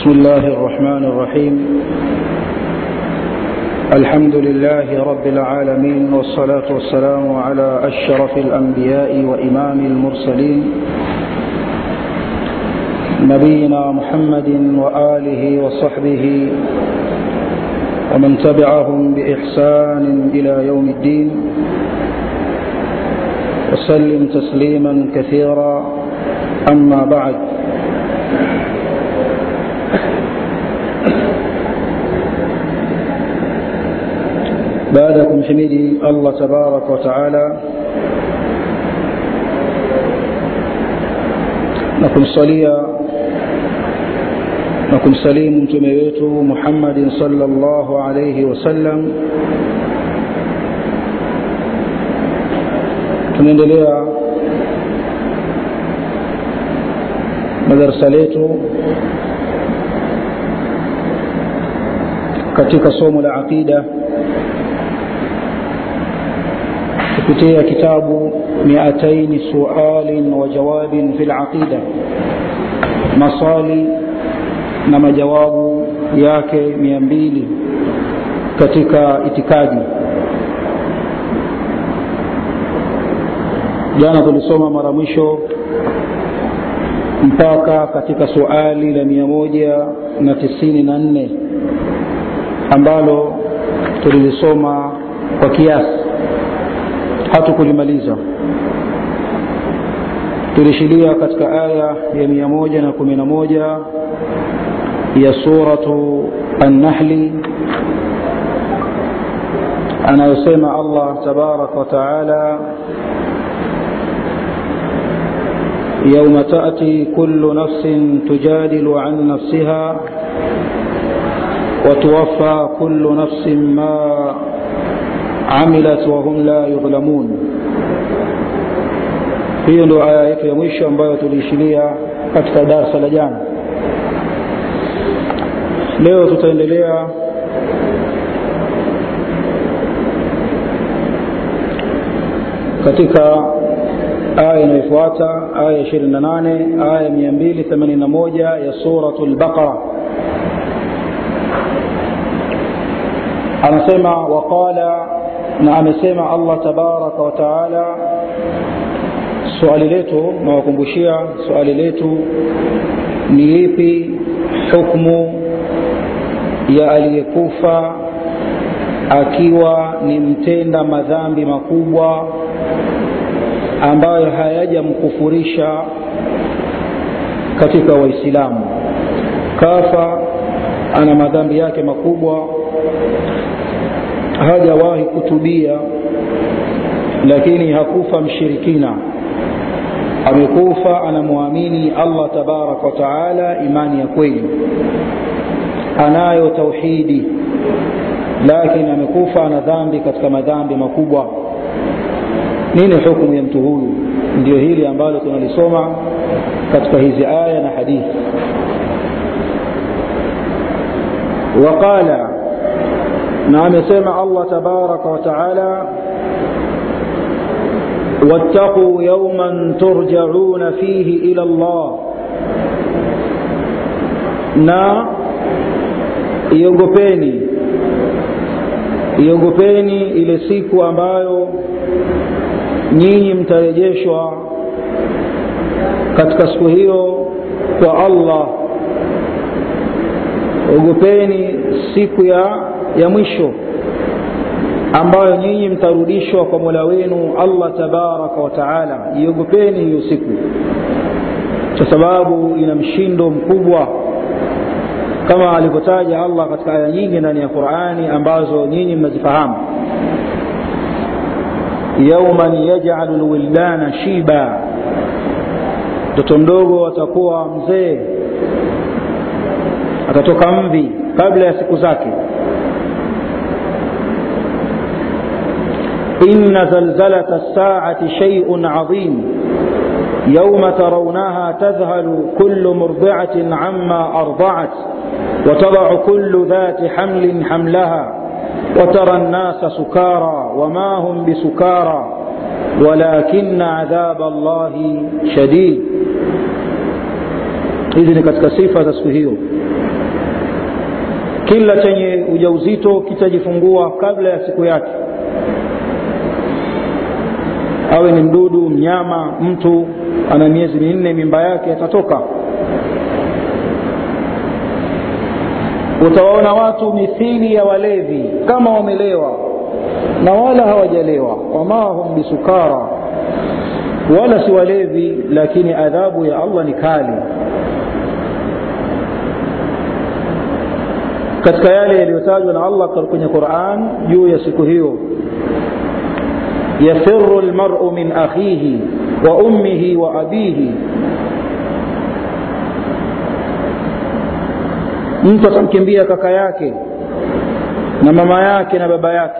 بسم الله الرحمن الرحيم الحمد لله رب العالمين والصلاة والسلام على أشرف الأنبياء وإمام المرسلين نبينا محمد وآله وصحبه ومن تبعهم بإحسان إلى يوم الدين وسلم تسليما كثيرا أما بعد baada ya kumhimidi allah tabaraka wataala na kumsalia na kumsalimu mtume wetu muhammadin salllahu alaihi wasallam tunaendelea na darsa letu katika somo la aqida kupitia kitabu miataini sualin wa jawabin fi laqida maswali na majawabu yake mia mbili katika itikadi jana tulisoma mara mwisho mpaka katika suali la mia moja na tisini na nne ambalo tulilisoma kwa kiasi hatukulimaliza tulishilia katika aya ya mia moja na kumi na moja ya suratu annahli anayosema allah tabaraka wataala يوم تأتي كل نفس تجادل عن نفسها وتوفى كل نفس ما amilat wahum la yudhlamun hiyo ndio aya yetu ya mwisho ambayo tuliishilia katika darsa la jana leo tutaendelea katika aya inayofuata aya 28 aya 281 ya suratu lbaqara anasema waqala na amesema allah tabaraka wataala swali letu nawakumbushia swali letu ni ipi hukmu ya aliyekufa akiwa ni mtenda madhambi makubwa ambayo hayajamkufurisha katika waislamu kafa ana madhambi yake makubwa hajawahi kutubia lakini hakufa mshirikina amekufa anamwamini allah tabaraka wataala imani ya kweli anayo tauhidi lakini amekufa ana dhambi katika madhambi makubwa nini hukumu ya mtu huyu ndio hili ambalo tunalisoma katika hizi aya na hadithi waqala na amesema allah tabaraka wataala واتقوا يوما ترجعون فيه الى الله na iogopeni iogopeni ile siku ambayo nyinyi mtarejeshwa katika siku hiyo kwa allah ogopeni siku ya ya mwisho ambayo nyinyi mtarudishwa kwa mola wenu allah tabaraka wataala iogopeni hiyo siku kwa sababu ina mshindo mkubwa kama alivyotaja allah katika aya nyingi ndani ya qurani ambazo nyinyi mnazifahamu yauman yajalu lwildana shiba mtoto mdogo atakuwa mzee atatoka mvi kabla ya siku zake إن زلزلة الساعة شيء عظيم يوم ترونها تذهل كل مرضعة عما أرضعت وتضع كل ذات حمل حملها وترى الناس سكارى وما هم بسكارى ولكن عذاب الله شديد hizi ni katika sifa za siku hiyo kila chenye ujauzito kitajifungua kabla ya siku yake awe ni mdudu mnyama mtu ana miezi minne mimba yake atatoka utawaona watu mithili ya walevi kama wamelewa na wala hawajalewa wama hum bisukara wala si walevi lakini adhabu ya allah ni kali katika yale yaliyotajwa na allah kwenye quran juu ya siku hiyo yafiru lmaru min akhihi wa ummihi wa abihi mtu atamkimbia kaka yake na mama yake na baba yake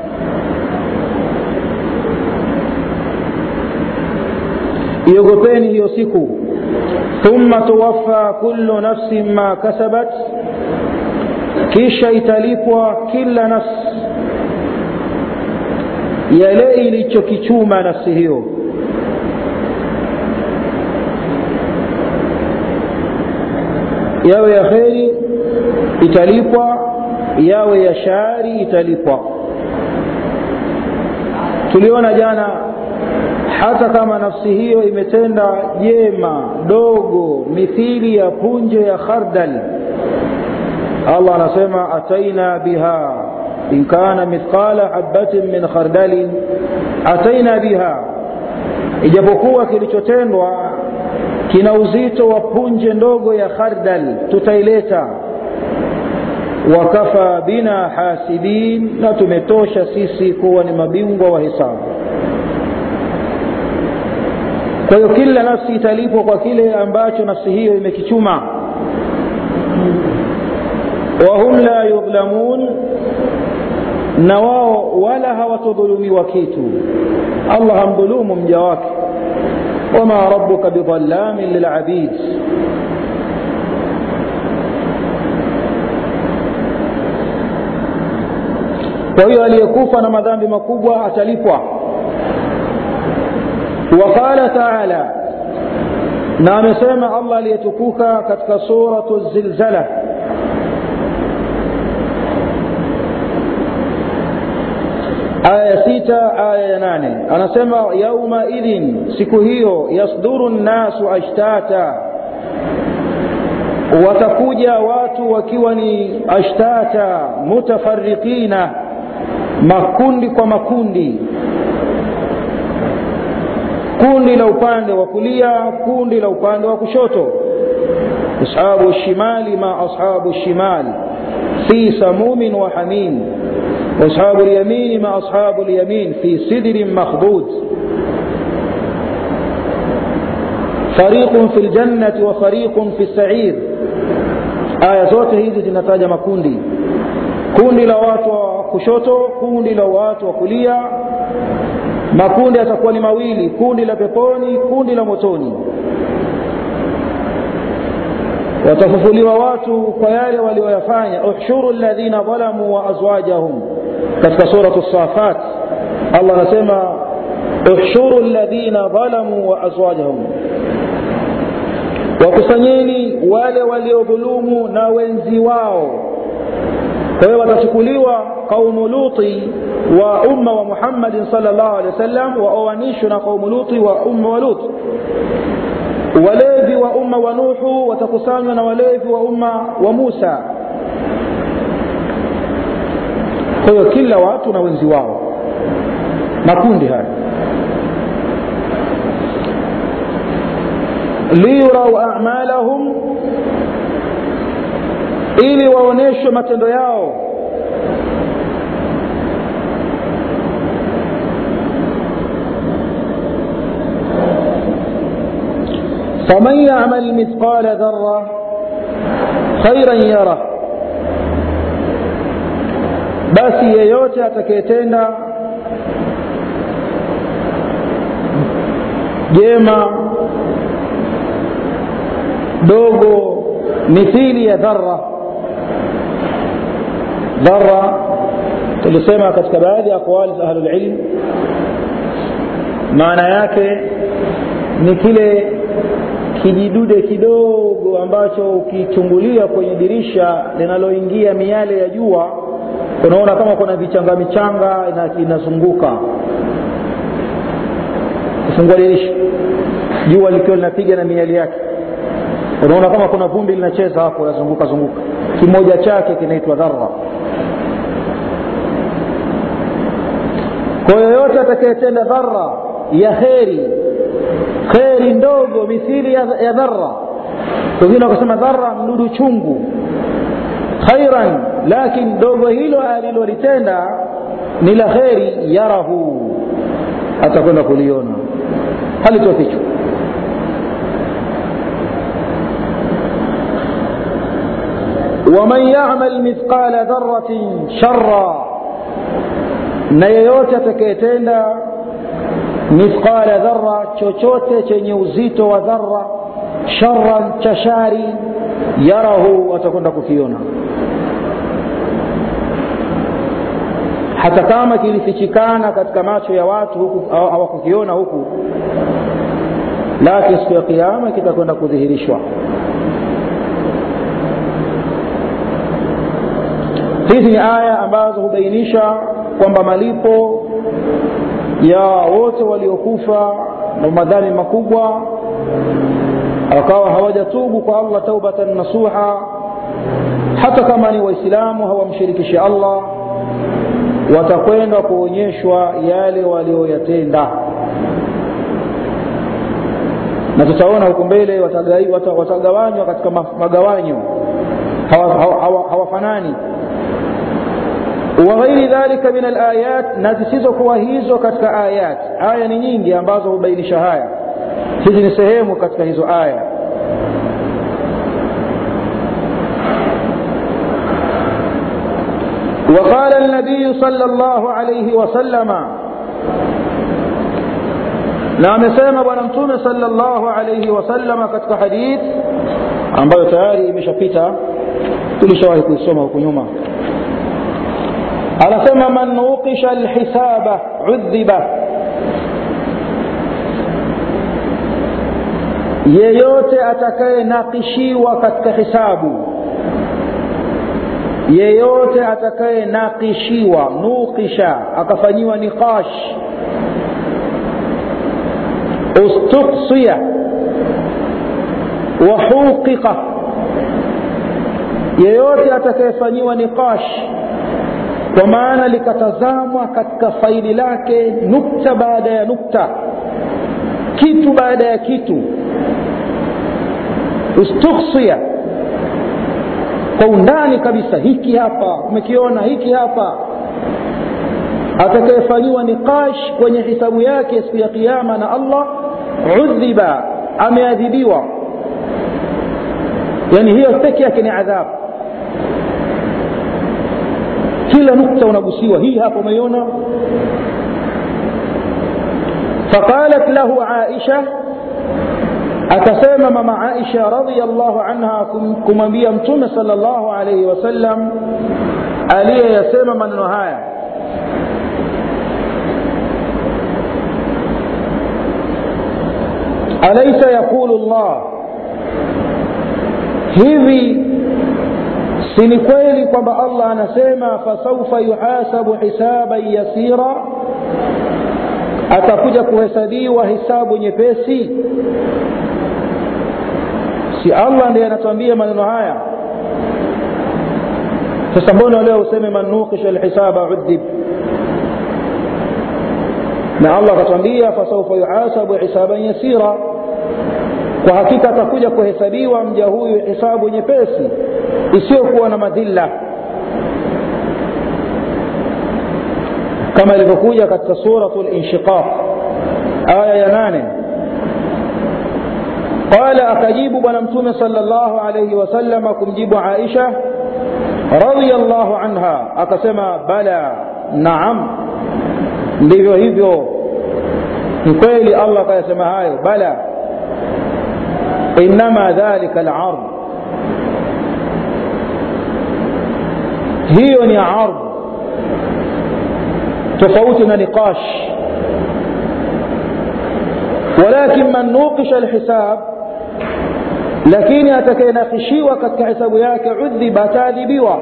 iogopeni hiyo siku thumma tuwaffa kullu nafsin ma kasabat kisha italipwa kila nafsi yale ilichokichuma nafsi hiyo yawe ya kheri italipwa yawe ya shari italipwa tuliona jana hata kama nafsi hiyo imetenda jema dogo mithili ya punje ya khardal allah anasema ataina biha in kana mithqala habatin min khardalin ataina biha ijapokuwa kilichotendwa kina uzito wa punje ndogo ya khardal tutaileta wakafa bina hasibin na tumetosha sisi kuwa ni mabingwa wa hisabu kwa hiyo kila nafsi italipwa kwa kile ambacho nafsi hiyo imekichuma wahum la yudhlamun na wao wala hawatodhulumiwa kitu allah hamdhulumu mja wake wama rabuka bidhallamin lilabid kwa hiyo aliyekufa na madhambi makubwa atalipwa waqala taala na amesema allah aliyetukuka katika suratu zilzala aya sita aya ya nane anasema yaumaidhin siku hiyo yasduru nnasu ashtata watakuja watu wakiwa ni ashtata mutafarikina makundi kwa makundi kundi la upande wa kulia kundi la upande wa kushoto ashabu shimali ma ashabu shimal fi samumin wa hamim واصحاب اليمين ما اصحاب اليمين في سدر مخضود فريق في الجنه وفريق في السعير aya zote hizi zinataja makundi kundi la watu wa kushoto kundi la watu wa kulia makundi yatakuwa ni mawili kundi la peponi kundi la motoni watafufuliwa watu kwa yale walioyafanya uhshuru ladhina dhalamu wa azwajahum katika suratu safat allah anasema uhshuru ladhina dhalamu wa azwajahum wakusanyeni wale waliodhulumu na wenzi wao kwa hiyo watachukuliwa qaumu luti wa umma wa muhammadin salllah alehi wasallam waoanishwe na qaumu luti wa umma wa lut walevi wa umma wa nuhu watakusanywa na walevi wa umma wa musa kwa hiyo kila watu na wenzi wao makundi haya liyurau amalahum ili waonyeshwe matendo yao faman yamal mithqala dhara khairan yara basi yeyote atakayetenda jema dogo mithili ya dhara dhara tulisema katika baadhi ya aqwali za ahlulilm maana yake ni kile kijidude kidogo ambacho ukichungulia kwenye dirisha linaloingia miale ya jua unaona kama kuna vichanga michanga inazunguka kufungua dirisha jua likiwa linapiga na miali yake unaona kama kuna vumbi linacheza hapo linazunguka zunguka kimoja chake kinaitwa dhara kwa yoyote atakayetenda dhara ya kheri kheri ndogo mithili ya, ya dhara wengine wakasema dhara mdudu chungu khairan lakin dogo hilo alilolitenda ni la kheri yarahu atakwenda kuliona halitofichwa waman yamal mithqala dharatin shara na yeyote atakayetenda mithqala dhara chochote chenye uzito wa dhara sharan cha shari yarahu atakwenda kukiona hata kama kilifichikana katika macho ya watu huku hawakukiona huku lakini siku ya kiama kitakwenda kudhihirishwa hizi ni aya ambazo hubainisha kwamba malipo ya wote waliokufa na madhambi makubwa wakawa hawajatubu kwa allah taubatan nasuha hata kama ni waislamu hawamshirikishi allah watakwenda kuonyeshwa yale walioyatenda na tutaona huko mbele watagawanywa katika magawanyo hawafanani وغير ذلك من الآيات نزisizo kuwa hizo katika ayat aya ni nyingi ambazo hubainisha haya hizi ni sehemu katika hizo aya وقال النبي صلى الله عليه وسلم na amesema bwana mtume sallallahu alayhi wasallama katika hadith ambayo tayari imeshapita tulishawahi kuisoma huku nyuma anasema man nuqisha alhisaba udhiba yeyote atakayenakishiwa katika hisabu yeyote atakayenakishiwa nuqisha akafanyiwa niqash ustuqsiya wahuqiqa yeyote atakayefanyiwa niqash kwa maana likatazamwa katika faili lake nukta baada ya nukta kitu baada ya kitu ustukhsia kwa undani kabisa hiki hapa umekiona hiki hapa atakayefanyiwa niqash kwenye hisabu yake siku ya kiama na allah udhiba ameadhibiwa yani hiyo peke yake ni adhabu kila nukta unagusiwa hii hapa umeiona faqalat lahu aisha akasema mama aisha radiallahu anha kumwambia mtume sal llahu alaihi wasallam aliyeyasema maneno haya alaisa yaqulu llah hivi si ni kweli kwamba allah anasema fasaufa yuhasabu hisaban yasira atakuja kuhesabiwa hisabu nyepesi si allah ndiye anatuambia maneno haya sasa mbona leo useme man nuqisha lhisaba udhib na allah akatwambia fasaufa yuhasabu hisaban yasira kwa hakika atakuja kuhesabiwa mja huyu hisabu nyepesi isiyokuwa na madhila kama ilivyokuja katika suratu linshiqaq aya ya nane qala akajibu bwana mtume sala llahu alaihi wasalama kumjibu aisha radiallahu anha akasema bala naam ndivyo hivyo ni kweli allah akayasema hayo bala inama dhalika alard hiyo ni ard tofauti na niqash ولكن من نوقش الحساب lakini atakayenakishiwa katika hesabu yake udhiba ataadhibiwa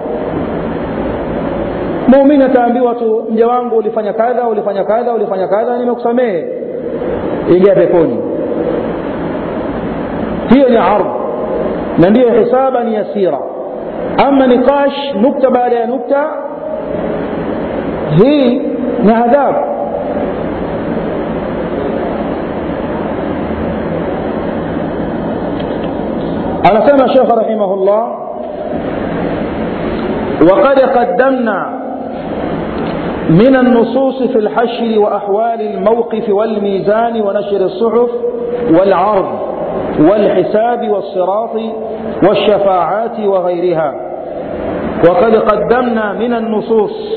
muumini ataambiwa tu mja wangu ulifanya kadha ulifanya kadha ulifanya kadha nimekusamehe ingia peponi hiyo ni ardh na ndiyo hisaba ni yasira ama niqash nukta baada ya nukta hii ni adhabu anasema shekh rahimahullah وقد قدمنا من النصوص في الحشر وأحوال الموقف والميزان ونشر الصحف والعرض والحساب والصراط والشفاعات وغيرها وقد قدمنا من النصوص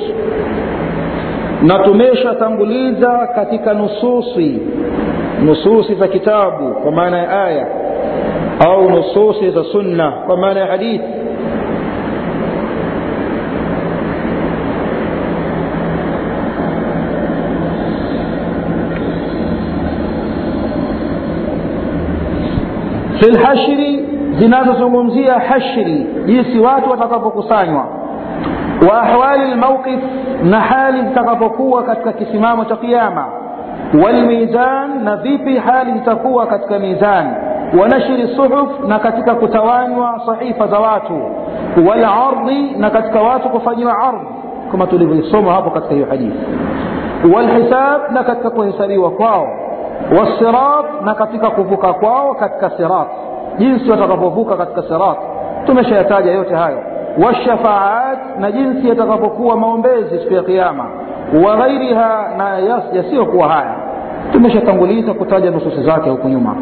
نتميش تنبليزا كتك نصوصي نصوص za kitabu kwa maana ya aya au nususi za sunna kwa maana ya hadithi fi lhashri zinazozungumzia hashri jinsi watu watakapokusanywa wa ahwali lmauqif na hali zitakapokuwa katika kisimamo cha kiama walmizan na vipi hali zitakuwa katika mizani wa nashri suhuf na katika kutawanywa sahifa za watu walardhi na katika watu kufanyiwa ardh kama tulivyoisoma hapo katika hiyo hadithi walhisab na katika kuhesabiwa kwao wasirat na katika kuvuka kwao katika sirat jinsi watakapovuka katika sirat tumeshayataja yote hayo washafaat na jinsi yatakapokuwa maombezi siku ya kiama wa ghairiha na yasiyokuwa haya tumeshatanguliza kutaja nususi zake huku nyuma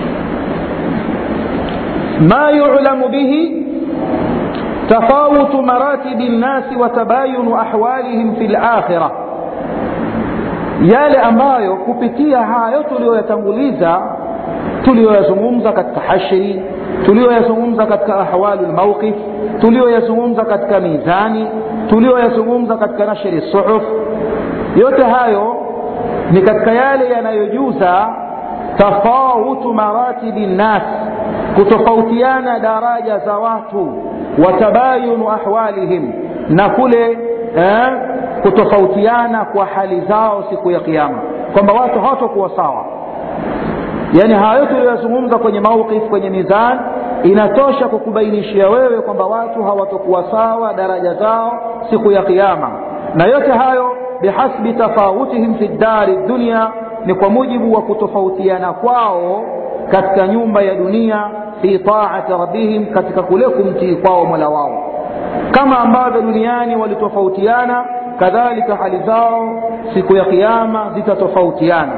ma yulamu bihi تفاوت مراتب الناس وتباين أحوالهم في الآخرة yale ambayo kupitia hayo tuliyoyatanguliza tuliyoyazungumza katika hashri tuliyoyazungumza katika ahwalu lmauqif tuliyoyazungumza katika mizani tuliyoyazungumza katika nashri suhuf yote hayo ni katika yale yanayojuza tafawutu maratibi nnas kutofautiana daraja za watu watabayunu ahwalihim na kule eh, kutofautiana kwa hali zao siku ya kiama kwamba watu hawatokuwa sawa yaani hayo tuliyoyazungumza kwenye mauqif kwenye mizan inatosha kukubainishia wewe kwamba watu hawatokuwa sawa daraja zao siku ya kiama na yote hayo bihasbi tafawutihim fi dari dunia ni kwa mujibu wa kutofautiana kwao katika nyumba ya dunia fi taati rabbihim katika kule kumtii kwao mola wao kama ambavyo duniani walitofautiana kadhalika hali zao siku ya kiama zitatofautiana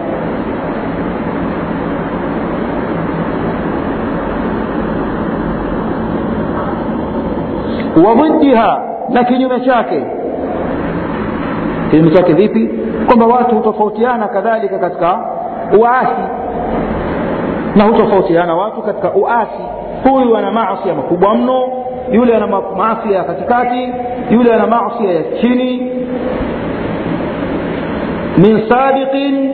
wa dhiddiha na kinyume chake kinyume chake vipi kwamba watu hutofautiana kadhalika katika uasi na hutofautiana watu katika uasi huyu ana maasi makubwa mno yule ana maasi ya katikati yule ana maasi ya chini min sabiqin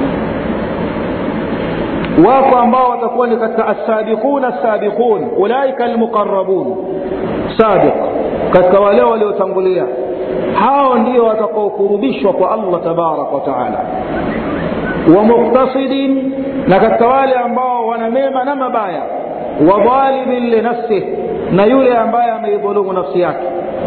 wako ambao watakuwa ni katika assabiquna assabiqun ulaika almuqarabun sabiq katika wale waliotangulia hao ndio watakaokurubishwa kwa allah tabaraka wataala wa muktasidin na katika wale ambao wana mema na mabaya wa dhalimin linafsih na yule ambaye ameidhulumu nafsi yake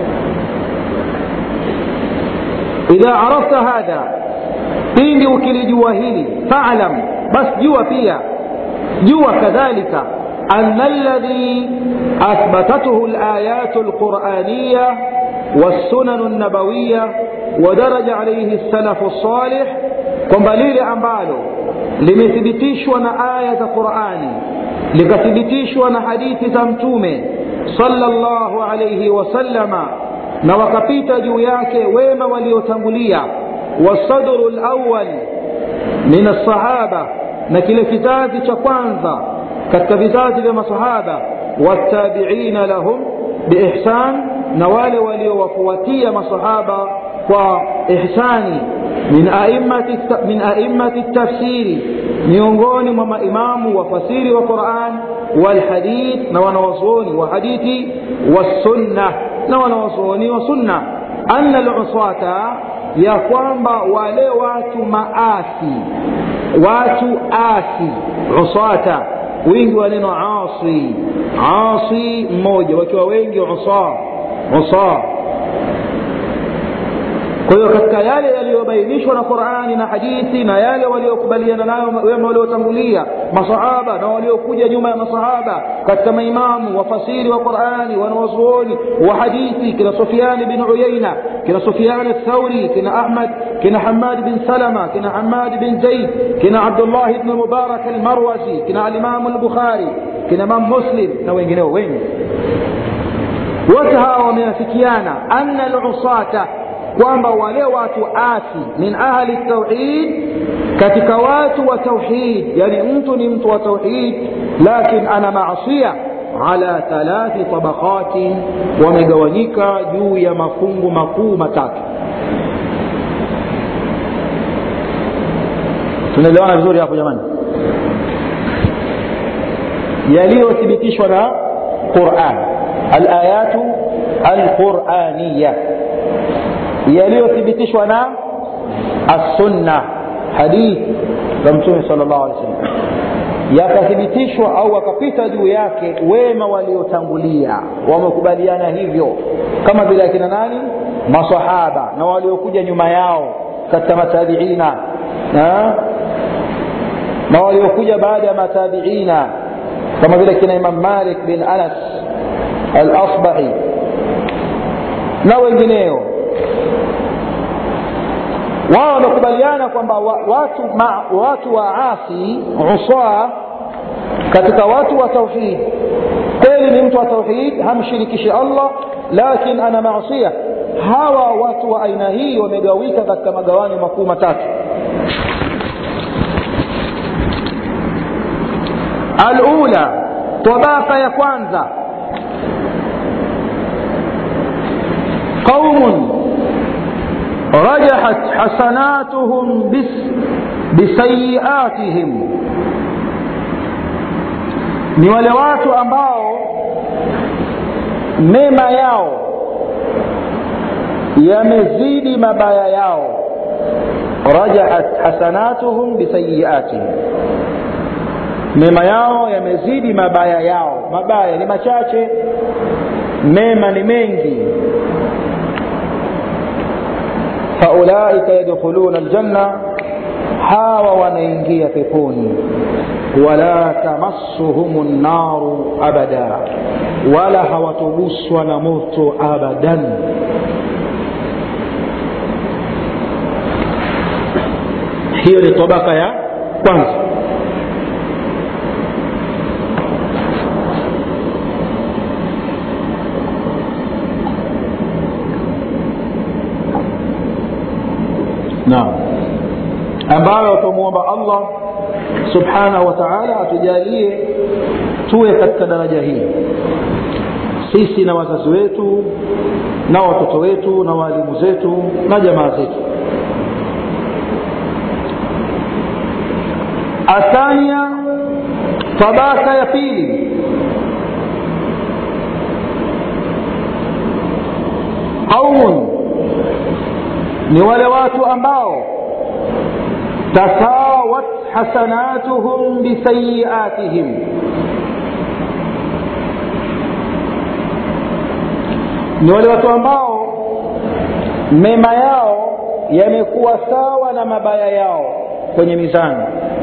idha arafta hadha pindi ukilijua hili falam bas jua pia jua kadhalika أن الذي أثبتته الآيات القرآنية والسنن النبوية ودرج عليه السلف الصالح kwamba lile ambalo limethibitishwa na aya za qurani likathibitishwa na hadithi za mtume salllahu alaihi wasallama na wakapita juu yake wema waliotangulia wasadru lawal min alsahaba na kile kizazi cha kwanza katika vizazi vya masahaba wattabiina lahum biihsan na wale waliowafuatia masahaba kwa ihsani min aimmati min aimmati tafsiri miongoni mwa maimamu wafasiri wa Qur'an walhadith na wanawazuoni wa hadithi wassunna na wanawazuoni wa sunna anna lusata ya kwamba wale watu maasi watu asi usata wingi wa neno asi asi mmoja wakiwa wengi usa usa kwa hiyo katika yale yaliyobainishwa na qurani na hadithi na yale waliokubaliana nayo wema waliotangulia masahaba na waliokuja nyuma ya masahaba katika maimamu wafasiri wa qurani wanawazuoni wa hadithi kina sufiani bin uyaina kina sufiani thauri kina ahmad kina hamad bin salama kina hamad bin zaid kina abdullah bn mubarak almarwazi kina alimamu lbukhari kina imam muslim na wengineo wengi wote hawa wameafikiana anna lusata kwamba wale watu asi min ahli tauhid katika watu wa tauhid yani mtu ni mtu wa tauhid lakin ana maasia ala thalathi tabaqatin wamegawanyika juu ya mafungu makuu matatu tunaelewana vizuri hapo jamani yaliyothibitishwa na quran alayatu alquraniya yaliyothibitishwa na assunna hadith za mtume sal llahu alih wasallam yakathibitishwa au wakapita juu yake wema waliotangulia wamekubaliana hivyo kama vile akina nani masahaba na waliokuja nyuma yao katika matabiina na, na waliokuja baada ya matabiina kama vile kina imam malik bin anas alasbahi na wengineo wao wamekubaliana kwamba watu, ma, watu waasi usaa katika watu wa tauhid kweli ni mtu wa tauhid hamshirikishi allah lakin ana masia hawa watu wa aina hii wamegawika katika magawanyo makuu matatu alula tabaka ya kwanza qaumun رجحت حسناتهم بس بسيئاتهم ni wale watu ambao mema yao yamezidi mabaya yao rajahat hasanatuhum bisayiatihim mema yao yamezidi mabaya yao mabaya ni machache mema ni mengi faulaika yadkhuluna aljanna hawa wanaingia peponi wala tamassuhum nnaru abada wala hawatoguswa na moto abadan hiyo ni tabaka ya kwanza naam ambayo tumwomba allah subhanahu wa taala atujalie tuwe katika daraja hii sisi na wazazi wetu na watoto wetu na waalimu zetu na jamaa zetu athania tabaka ya pili qaumun ni wale watu ambao tasawat hasanatuhum bisayiatihim ni wale watu ambao mema yao yamekuwa sawa na mabaya yao kwenye mizani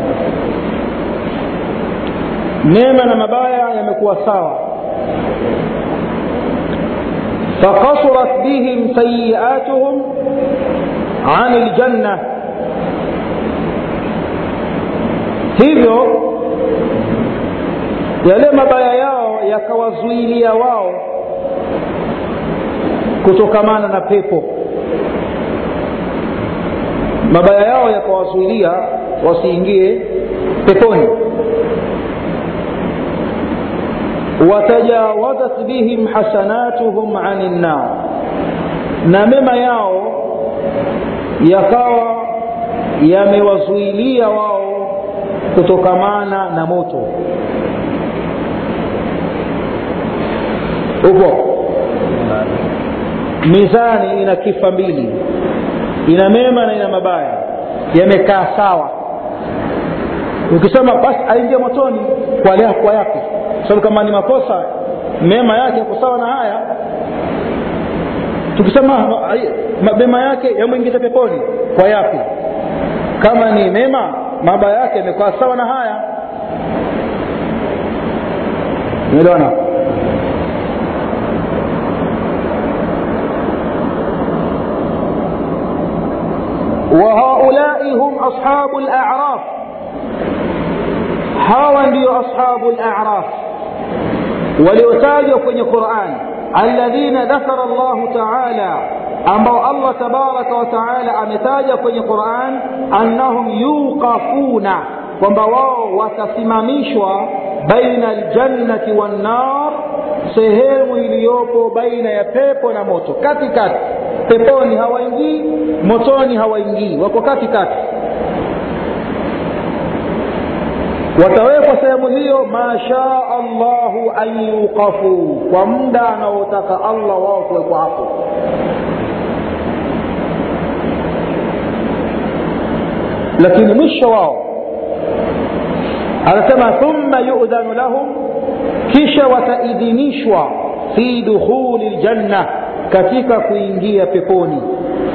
mema na mabaya yamekuwa sawa فقصرت بهم سيئاتهم عن الجنة hivyo yale mabaya yao yakawazuilia wao kutokamana na pepo mabaya yao yakawazuilia wasiingie peponi watajawazat bihim hasanatuhum ani nnar na mema yao yakawa yamewazuilia wao kutokamana na moto upo mizani ina kifa mbili ina mema na ina mabaya yamekaa sawa ukisema basi aingie motoni kwa lea kwa yapi sababu kama ni makosa mema yake yako sawa na haya tukisema mema yake yamwingiza peponi kwa yapi kama ni mema mabaya yake yamekaa sawa na haya umeelewana وهؤلاء هم أصحاب الأعراف hawa ndio ashabu al-a'raf waliotajwa kwenye Qur'an alladhina dhakara Allah ta'ala ambao Allah tabaraka wa ta'ala ametaja kwenye Qur'an annahum yuqafuna kwamba wao watasimamishwa baina aljannati wan nar sehemu iliyopo baina ya pepo na moto katikati peponi hawaingii motoni hawaingii wako katikati watawekwa sehemu hiyo mashaa allahu an yuqafu kwa muda anaotaka allah wao kuwekwa hapo lakini mwisho wao anasema thumma yudhanu lahum kisha wataidhinishwa fi dukhuli ljanna katika kuingia peponi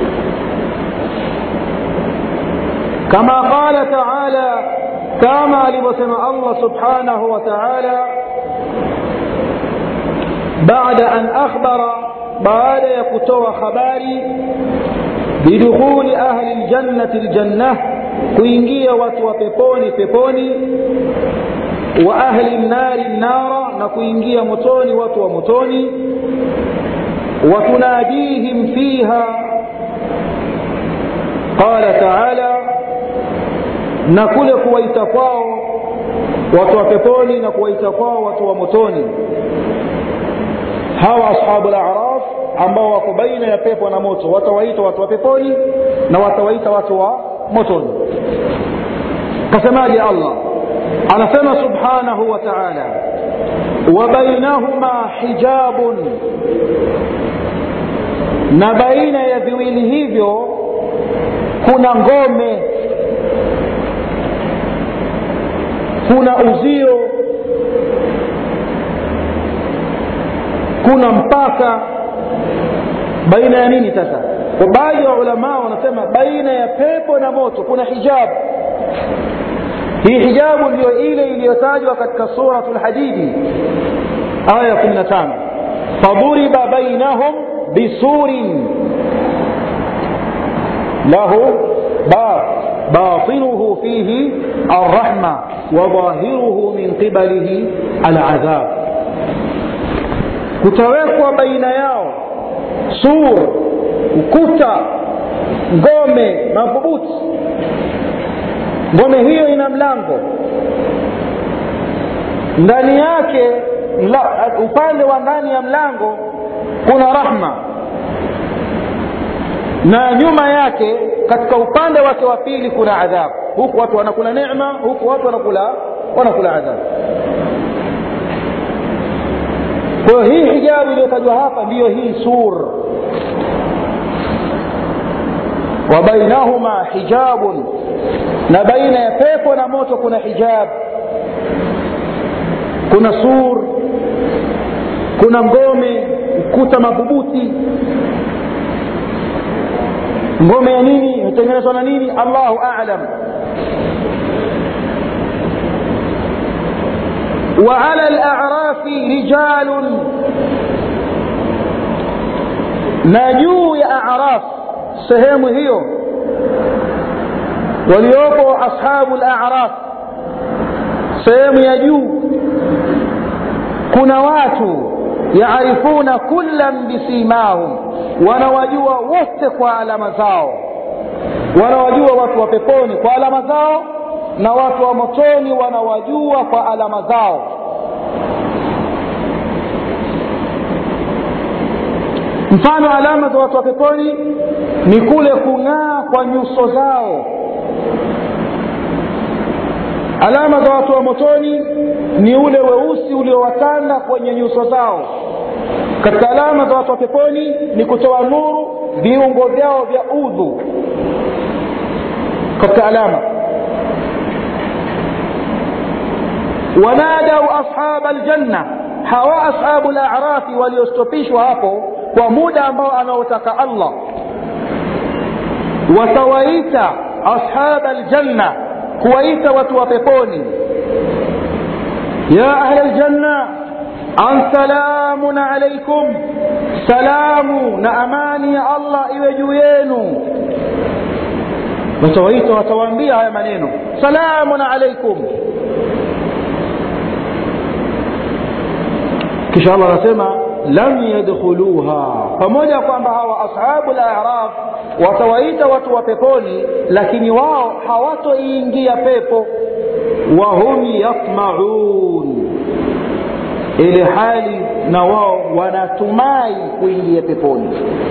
kama qala taala kama alivyosema allah subhanahu wa taala baada an akhbara baada ya kutoa habari bidukhuli ahli ljannati ljannah kuingia watu wa peponi peponi wa ahli nnari nnara na kuingia motoni watu wa motoni وتناديهم فيها قال تعالى نكل كويت kwao watu wa peponi na kuwaita kwao watu wa motoni hawa ashabu al-a'raf ambao wako baina ya pepo na moto watawaita watu wa peponi na watawaita watu wa motoni kasemaje Allah anasema subhanahu wa ta'ala wa bainahuma hijabun na baina ya viwili hivyo kuna ngome kuna uzio kuna mpaka baina ya nini sasa kwa baadhi ya ulamaa wanasema baina ya pepo na moto kuna hijabu hii hijabu ndiyo ile iliyotajwa katika suratu lhadidi aya ya 15 faduriba bainahum bisurin له باب باطنه فيه الرحمة وظاهره من قبله العذاب kutawekwa baina yao sur ukuta ngome madhubuti ngome hiyo ina mlango ndani yake upande wa ndani ya mlango kuna rahma na nyuma yake katika upande wake wa pili kuna adhabu huku watu wanakula neema huku watu wanakula wanakula adhabu kwa hiyo hii hijabu iliyotajwa hapa ndiyo hii sur wa bainahuma hijabun na baina ya pepo na moto kuna hijab kuna sur kuna ngome ukuta madhubuti ngome ya nini hutengenezwa na nini allahu alam وعلى الأعراف رجال نجو يا أعراف سهم هيو وليوقو أصحاب الأعراف سهم يجو كنا watu yaarifuna kullan bisimahum wanawajua wote kwa alama zao wanawajua watu wa peponi kwa alama zao na watu wa motoni wanawajua kwa alama zao mfano alama za watu wa peponi ni kule kung'aa kwa nyuso zao alama za watu wa motoni ni ule weusi uliowatanda kwenye nyuso zao katika alama za watu wa peponi ni kutoa nuru viungo vyao vya udhu katika alama wanadau ashaba aljanna hawa ashabu larafi waliostopishwa hapo kwa muda ambao anaotaka allah watawaita ashaba aljanna kuwaita watu wa peponi ya ahla aljanna an salamun alaikum salamu na amani ya allah iwe juu yenu watawaita watawaambia haya maneno salamun alaikum kisha allah anasema lam yadkhuluha pamoja kwamba hawa ashabu laraf watawaita watu wa peponi lakini wao hawatoiingia pepo wahum yatmaun ile hali na wao wanatumai kuingia peponi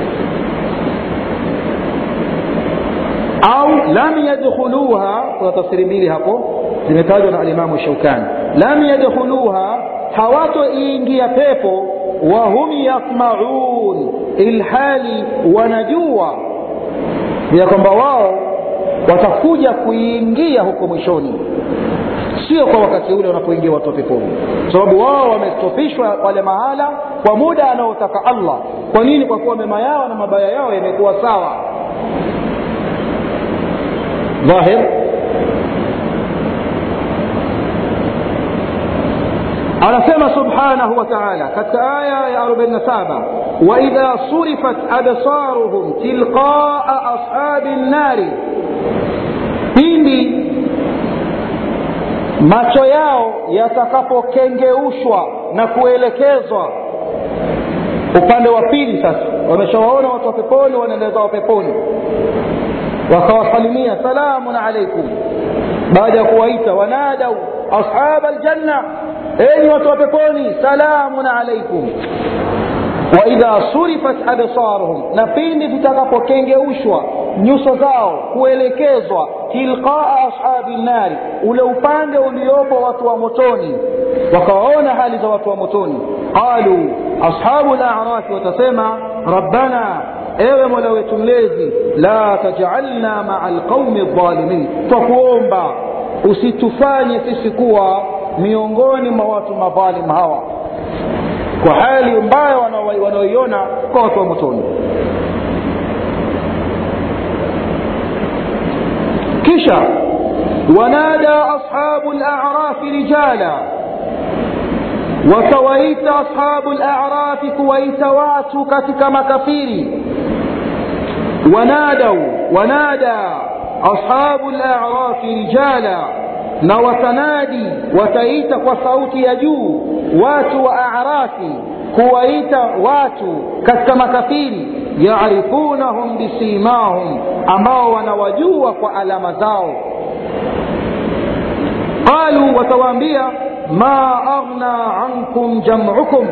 au lam yadkhuluha kuna tafsiri mbili hapo zimetajwa na alimamu shaukani lam yadkhuluha hawatoiingia pepo wahum yatmaun ilhali wanajua ya kwamba wao watakuja kuiingia huko mwishoni sio kwa wakati ule wanapoingia watu wa peponi sababu wao wamestopishwa pale mahala kwa muda anaotaka allah kwa nini kwa kuwa mema yao na mabaya yao yamekuwa sawa dhahir anasema subhanahu wa taala katika aya ya 47 waidha surifat absaruhum tilqaa ashabi nnari pindi macho yao yatakapokengeushwa na kuelekezwa upande wa pili sasa wameshawaona watu wa peponi wanaenda zao peponi wakawasalimia salamun alaikum baada ya kuwaita wanadau ashaba aljanna enyi watu wa peponi salamun alaikum waidha surifat absaruhum na pindi zitakapokengeushwa nyuso zao kuelekezwa tilqaa ashabi nnari ule upande uliopo watu wa motoni wakawaona hali za watu wa motoni qalu ashabu larafi watasema rabbana ewe mola wetu mlezi la tajalna maa lqaumi ldhalimin twakuomba usitufanye sisi kuwa miongoni mwa watu madhalim hawa kwa hali mbaya wanaoiona kwa watu wa motoni kisha wanada ashabu larafi rijala wakawaita ashabu larafi kuwaita watu katika makafiri wanadau wanada ashabu larafi rijala na watanadi wataita kwa sauti ya juu watu wa arafi kuwaita watu katika makafiri yarifunahum bisimahum ambao wanawajua kwa alama zao qalu watawaambia ma aghna ankum jamukum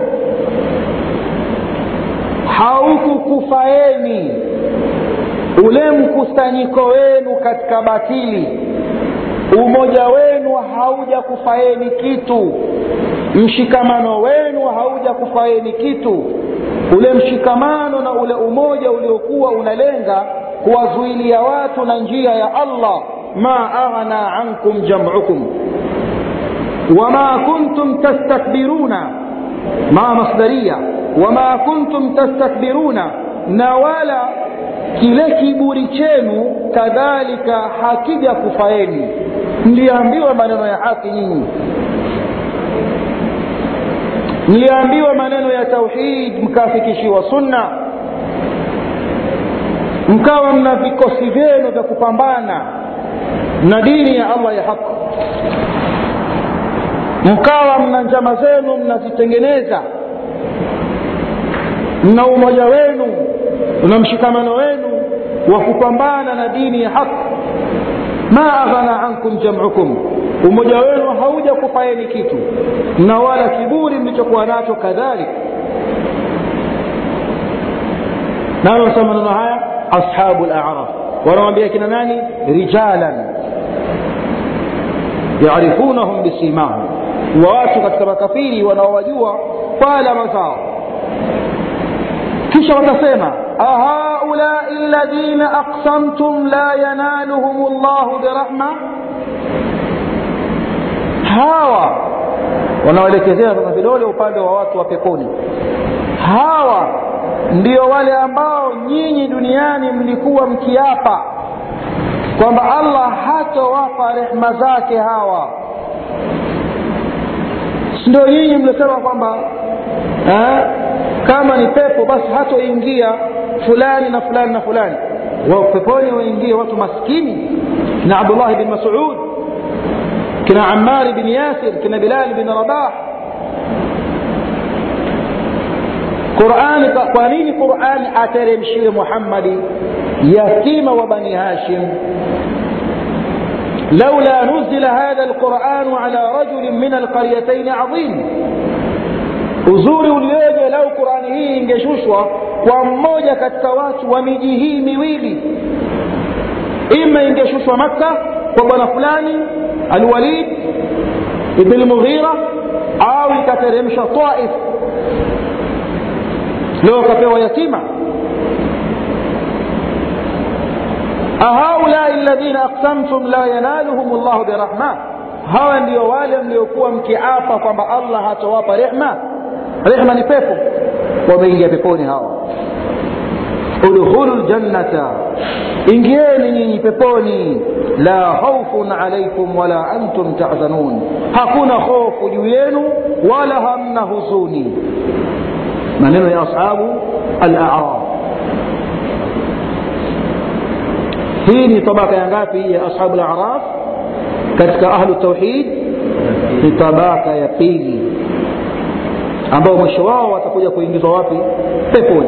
haukukufaeni ule mkusanyiko wenu katika batili umoja wenu hauja kufaeni kitu mshikamano wenu hauja kufaeni kitu ule mshikamano na ule umoja uliokuwa unalenga kuwazuilia watu na njia ya allah ma aghna ankum jamukum wama kuntum tastakbiruna ma masdaria wama kuntum tastakbiruna na wala kile kiburi chenu kadhalika hakija kufaeni mliambiwa maneno ya haki nyinyi mliambiwa maneno ya tauhid mkafikishiwa sunna mkawa mna vikosi vyenu vya kupambana na dini ya allah ya haki mkawa mna njama zenu mnazitengeneza mna umoja wenu na mshikamano wenu wa kupambana na dini ya haki ma aghna ankum jamukum umoja wenu hauja kufaeni kitu na wala kiburi mlichokuwa nacho kadhalik nani wanasema maneno haya ashabu laraf wanawambia kina nani rijalan yarifunahum bisimahum wa watu katika makafiri wanaowajua kwa alama zao kisha watasema ahaulai ladhina aqsamtum la yanaluhum llahu birahma hawa wanaoelekezea sasa vidole upande wa watu wa peponi hawa ndio wale ambao nyinyi duniani mlikuwa mkiapa kwamba allah hatowapa rehma zake hawa ndio nyinyi mlisema kwamba eh, kama ni pepo basi hatoingia fulani na fulani na fulani wa peponi waingie watu maskini kina abdullahi bin masud kina amari bin yasir kina bilal bin rabah qurani kwa nini qurani ateremshiwe muhammadi yatima wa bani hashim لولا نزل هذا القرآن على رجل من القريتين عظيم uzuri ulioje lau qurani hii ingeshushwa kwa mmoja katika watu wa miji hii miwili ima ingeshushwa makka kwa bwana fulani alwalid ibn lmughira au ikateremshwa taif leo akapewa yatima ahaulai ladhina aqsamtum la yanaluhum llahu birahma hawa ndio wale mliokuwa mkiapa kwamba allah hatawapa rehma rehma ni pepo wameingia peponi hawa udkhulu ljannata ingieni nyinyi peponi la khaufun alaikum wala antum tahzanun hakuna hofu juu yenu wala hamna huzuni maneno ya ashabu alaraf hii ni tabaka ya ngapi ya ashabu laraf katika ahlu tauhid ni tabaka ya pili ambao mwisho wao watakuja kuingizwa wapi peponi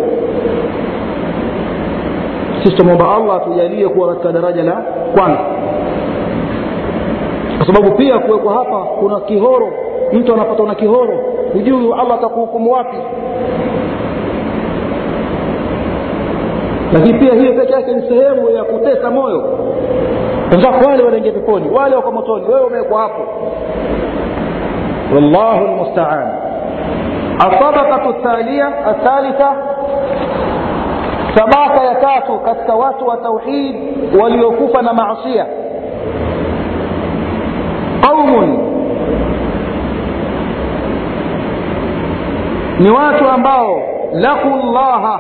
sisi tumwomba allah atujalie kuwa katika daraja la kwanza kwa sababu pia kuwekwa hapa kuna kihoro mtu anapatwa na kihoro hujui allah atakuhukumu wapi lakini pia hiyo peke yake ni sehemu ya kutesa moyo wenzako wale wanaingia peponi wale wako motoni wewe umewekwa hapo wallahu lmustaan الطبقة الثانية الثالثة tabaka ya tatu katika watu wa tauhid waliokufa na maasia qaumun ni watu ambao laku llaha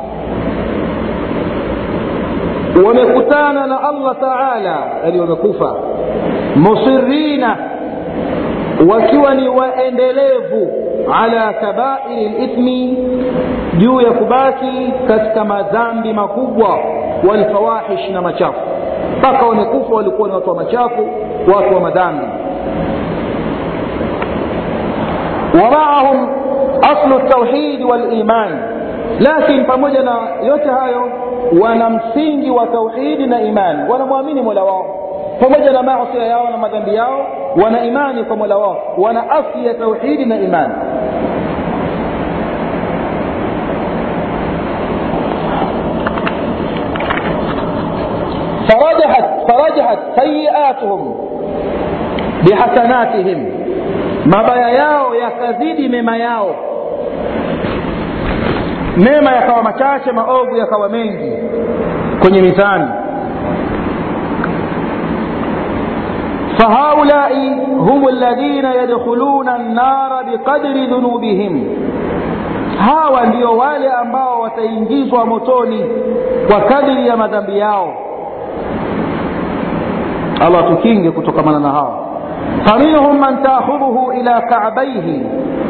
wamekutana na allah taala yani wamekufa musirina wakiwa ni waendelevu ala kabairi lithmi juu ya kubaki katika madhambi makubwa walfawahish na machafu mpaka wamekufa walikuwa ni watu wa machafu watu wa madhambi wamaahum aslu ltauhidi waliman lakin pamoja na yote hayo wana msingi wa tauhidi na imani wanamwamini mola wao pamoja na maasia yao na madhambi yao wana imani kwa mola wao wana asli ya tauhidi na imani فرجحت فرجحت سيئاتهم بحسناتهم mabaya yao yakazidi mema yao mema yakawa machache maovu yakawa mengi kwenye mizani فهؤلاء هم الذين يدخلون النار بقدر ذنوبهم hawa ndio wale ambao wataingizwa motoni kwa kadiri ya madhambi yao allah tukinge kutokamana na hawa faminhum man taakhudhuhu ila kabaihi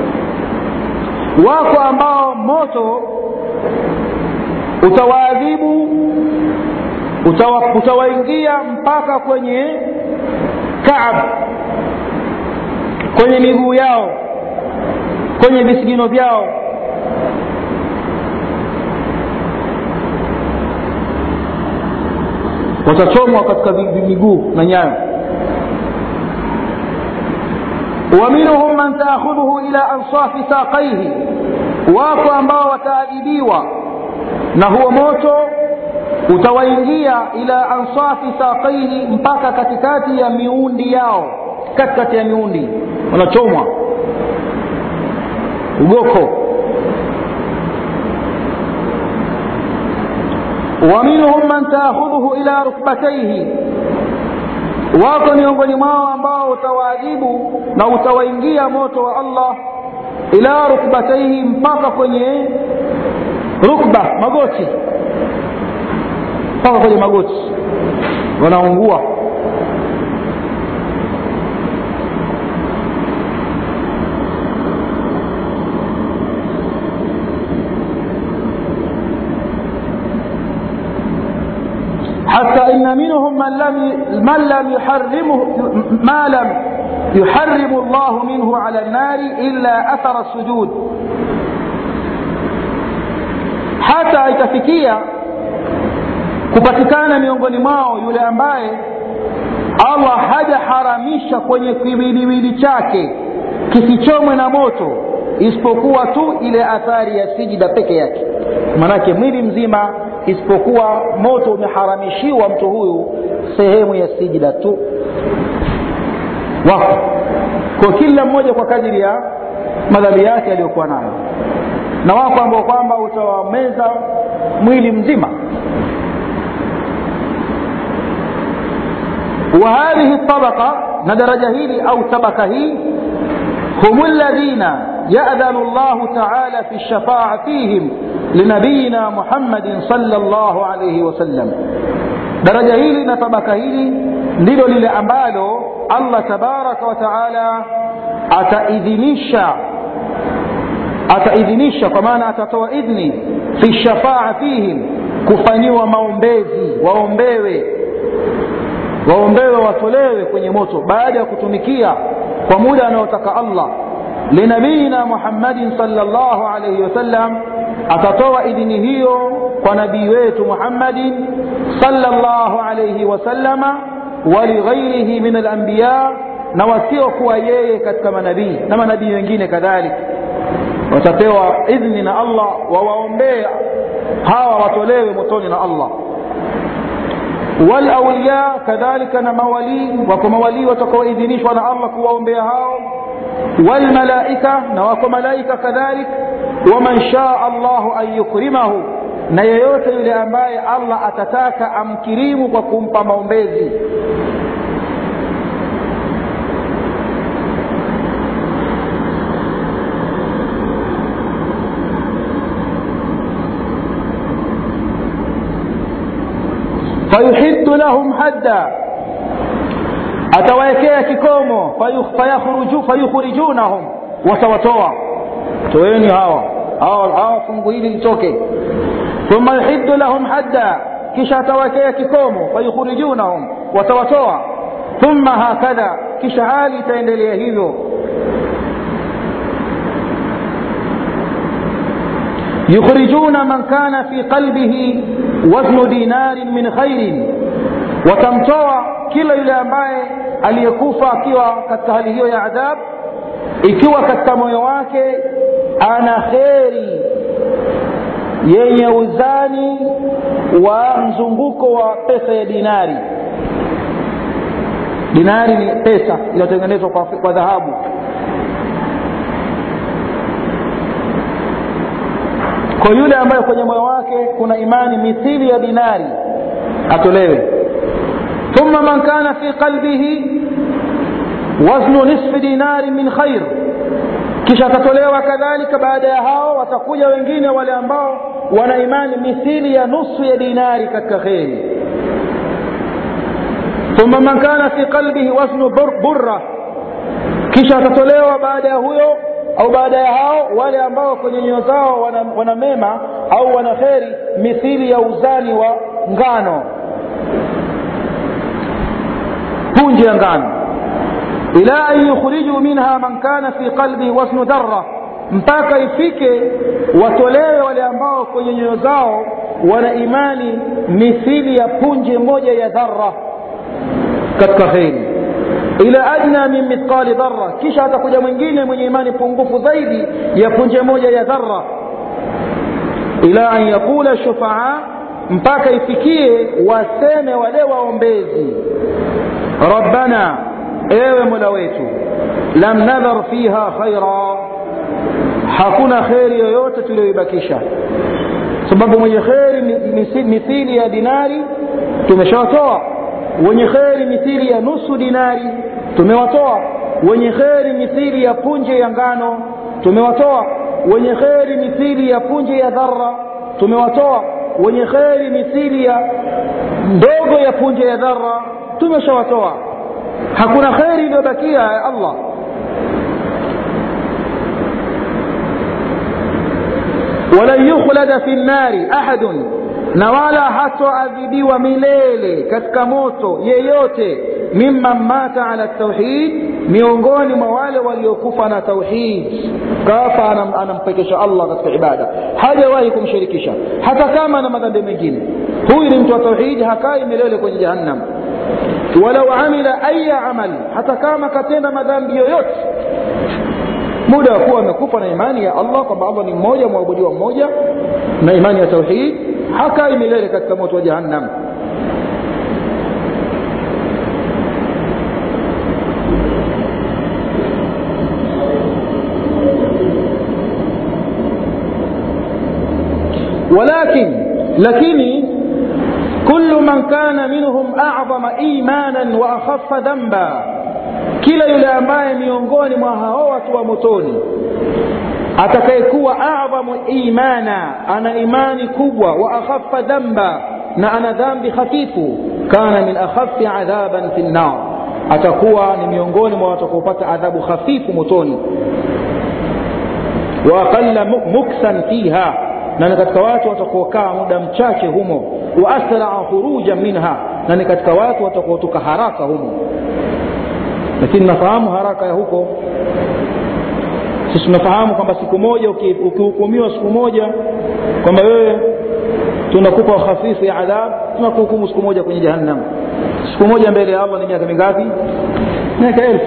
wako ambao moto utawaadhibu utawa, utawaingia mpaka kwenye kaab kwenye miguu yao kwenye visigino vyao watachomwa katika miguu na nyayo ومنهم من تأخذه إلى أنصاف ساقيه wako ambao wataadhibiwa na huo moto utawaingia ila ansafi saqaihi mpaka katikati ya miundi yao katikati ya miundi wanachomwa ugoko ومنهم من تأخذه إلى ركبتيه wako miongoni mwao ambao utawaadhibu na utawaingia moto wa allah ila rukbataihi mpaka kwenye rukba magoti mpaka kwenye magoti wanaungua حتى إن منهم من لم من لم يحرمه ما لم يحرم الله منه على النار إلا أثر السجود hata itafikia kupatikana miongoni mwao yule ambaye allah hajaharamisha kwenye kiwiliwili chake kisichomwe na moto isipokuwa tu ile athari ya sijida peke yake manake mwili mzima isipokuwa moto umeharamishiwa mtu huyu sehemu ya sijida tu wako kwa kila mmoja kwa kadiri ya madhambi yake aliyokuwa nayo na wako ambao kwamba utawameza mwili mzima وهذه الطبقة ندرجة هيلي أو طبقة هي هم الذين يأذن الله تعالى في الشفاعة فيهم لنبينا محمد صلى الله عليه وسلم درجة هيلي نطبقة هيلي ndilo lile ambalo allah tabaraka wa taala ataidhinisha ataidhinisha kwa maana atatoa idhni fi shafaa fihim kufanyiwa maombezi waombewe waombewe watolewe kwenye moto baada ya kutumikia kwa muda anaotaka allah linabiyina muhammadin salllahu alaihi wasallam atatoa idhini hiyo kwa nabii wetu muhammadin salllahu alaihi wasallama walighairihi min alambiya na wasiokuwa yeye katika manabii na manabii wengine kadhalika watapewa idhni na allah wawaombee hawa watolewe motoni na allah walauliya kadhalika na mawalii wako mawalii watakaoidhinishwa na allah kuwaombea hao walmalaika na wako malaika kadhalik waman shaa allahu an yukrimahu na yeyote yule ambaye allah atataka amkirimu kwa kumpa maombezi fayuhiddu lahum hadda atawaekea kikomo fayukhrijunahum watawatoa toeni hawa hawa fungu hili litoke thumma yuhiddu lahum hadda kisha atawekea kikomo fayukhrijunahum watawatoa thumma hakadha kisha hali itaendelea hivyo yukhrijuna man kana fi qalbihi waznu dinarin min khairin watamtoa kila yule ambaye aliyekufa akiwa katika hali hiyo ya adhab ikiwa katika moyo wake ana kheri yenye uzani wa mzunguko wa pesa ya dinari dinari ni pesa iliyotengenezwa kwa, kwa dhahabu kwa yule ambaye kwenye moyo wake kuna imani mithili ya dinari atolewe thumma man kana fi qalbihi waznu nisfi dinari min khair kisha atatolewa kadhalika baada ya hao watakuja wengine wale ambao wana imani mithili ya nusu ya dinari katika kheri thumma man kana fi qalbihi waznu burra kisha atatolewa baada ya huyo au baada ya hao wale ambao kwenye nyoyo zao wana, wana mema au wana kheri mithili ya uzani wa ngano punje ya ngano ila an yukhriju minha man kana fi qalbihi wasnu dharra mpaka ifike watolewe wale ambao kwenye nyoyo zao wana imani mithili ya punje moja ya dharra katika kheri ila adna min mithqali dharra kisha atakuja mwingine mwenye imani pungufu zaidi ya punje moja ya dharra ila an yaqula shufaa mpaka ifikie waseme wale waombezi rabbana ewe mola wetu lam nadhar fiha khaira hakuna kheri yoyote tuliyoibakisha sababu mwenye kheri mithili ya dinari tumeshawatoa wenye kheri mithili ya nusu dinari tumewatoa wenye kheri mithili ya punje ya ngano tumewatoa wenye kheri mithili ya punje ya dhara tumewatoa wenye kheri mithili ya ndogo ya punje ya dhara tumeshawatoa hakuna kheri iliyobakia ya allah walan yukhlada fi nnari ahadun na wala hatoadhibiwa milele katika moto yeyote mimman mata ala tauhid miongoni mwa wale waliokufa na tauhid kafa anam, anampekesha allah katika ibada hajawahi kumshirikisha hata kama na madhambi mengine huyu ni mtu wa tauhid hakai milele kwenye jahannam walau amila aya amal hata kama katenda madhambi yoyote muda wa kuwa amekufa na imani ya allah kwamba allah ni mmoja mwabudiwa mmoja na imani ya tauhid hakai milele katika moto wa jahannam ولكن لكن كل من كان منهم أعظم إيمانا وأخف ذنبا kila yule ambaye miongoni mwa hao watu wa motoni atakayekuwa adhamu imana ana imani kubwa wa akhafa dhamba na ana dhambi hafifu kana min akhafi adhaban fi nnar atakuwa ni miongoni mwa watakaopata adhabu hafifu motoni wa aqalla muksan fiha na ni katika watu watakaokaa muda mchache humo wa asraa khurujan minha na ni katika watu watakaotoka haraka humo lakini nafahamu haraka ya huko sisi tunafahamu kwamba siku moja ukihukumiwa siku moja kwamba wewe tunakupa hafifu ya adhab tunakuhukumu siku moja kwenye jahannam siku moja mbele ya allah ni miaka mingapi miaka elfu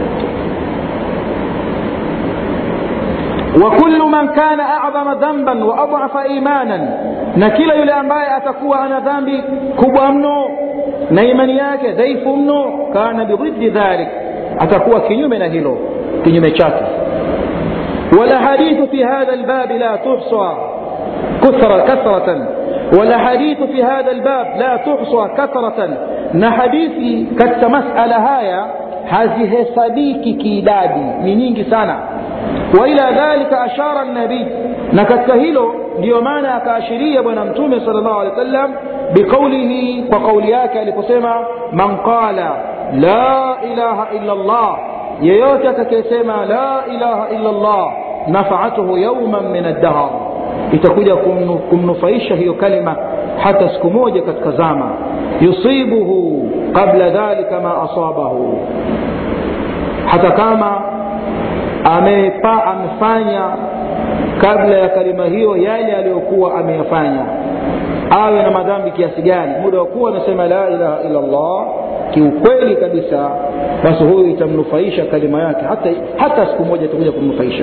وكل من كان أعظم ذنبا وأضعف إيمانا na kila yule ambaye atakuwa ana dhambi kubwa mno na imani yake dhaifu mno kana bididdi dhalik atakuwa kinyume na hilo kinyume chake والأحاديث في هذا الباب لا تحصى كثرة كثرة والأحاديث في هذا الباب لا تحصى كثرة نحديثي كت مسألة هايا hazihesabiki kiidadi ni nyingi sana waila dhalika ashara nabii na katika hilo ndiyo maana akaashiria bwana mtume sal llahu alehi wa sallam biqaulihi kwa kauli yake aliposema man qala la ilaha illa llah yeyote atakayesema la ilaha illa llah nafaatuhu yauman min addahr itakuja kumnufaisha hiyo kalima hata siku moja katika zama yusibuhu qabla dhalika ma asabahu hata kama amepa amefanya kabla ya kalima hiyo yale aliyokuwa ameyafanya awe na madhambi kiasi gani muda wa kuwa anasema la ilaha illa llah kiukweli kabisa basi huyu itamnufaisha kalima yake hata, hata siku moja itakuja kumnufaisha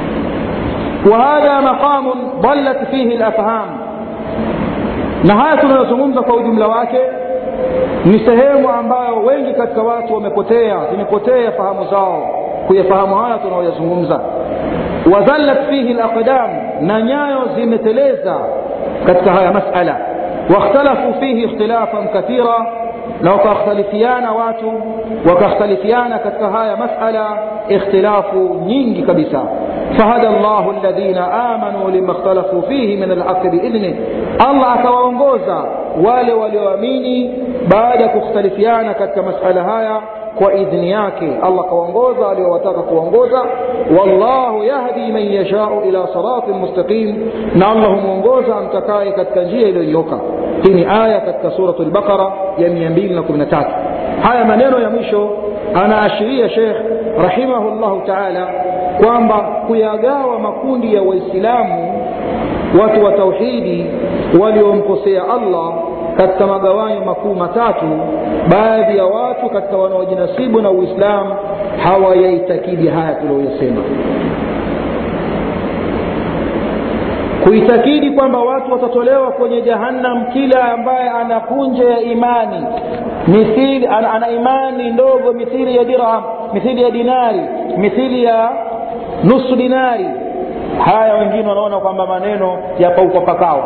وهذا مقام ضلت فيه الافهام na haya tunayozungumza kwa ujumla wake ni sehemu ambayo wengi katika watu wamepotea zimepotea fahamu zao kuyafahamu haya tunaoyazungumza wazallat fihi laqdam na nyayo zimeteleza katika haya masala wakhtalafu fihi ikhtilafan kathira na wakakhtalifiana watu wakakhtalifiana katika haya masala ikhtilafu nyingi kabisa فهدى الله الذين آمنوا لما اختلفوا فيه من الحق بإذنه الله akawaongoza wale walioamini baada ya kukhtalifiana katika masala haya kwa idhni yake allah kawaongoza aliowataka kuongoza wallahu yahdi man yashau ila siratin mustaqim na allah humwongoza amtakaye katika njia iliyonyoka hii ni aya katika suratu lbaqara ya 213 haya maneno ya mwisho anaashiria shekh rahimahullahu taala kwamba kuyagawa makundi ya waislamu watu wa tauhidi waliomkosea allah katika magawanyo makuu matatu baadhi ya watu katika wanaojinasibu na uislamu hawayaitakidi haya tuliyoyasema kuitakidi kwamba watu watatolewa kwenye jahannam kila ambaye ana punje ya imani mithili ana, ana imani ndogo mithili ya dirham mithili ya dinari mithili ya nusu dinari haya wengine wanaona kwamba maneno yapaukwa pakawa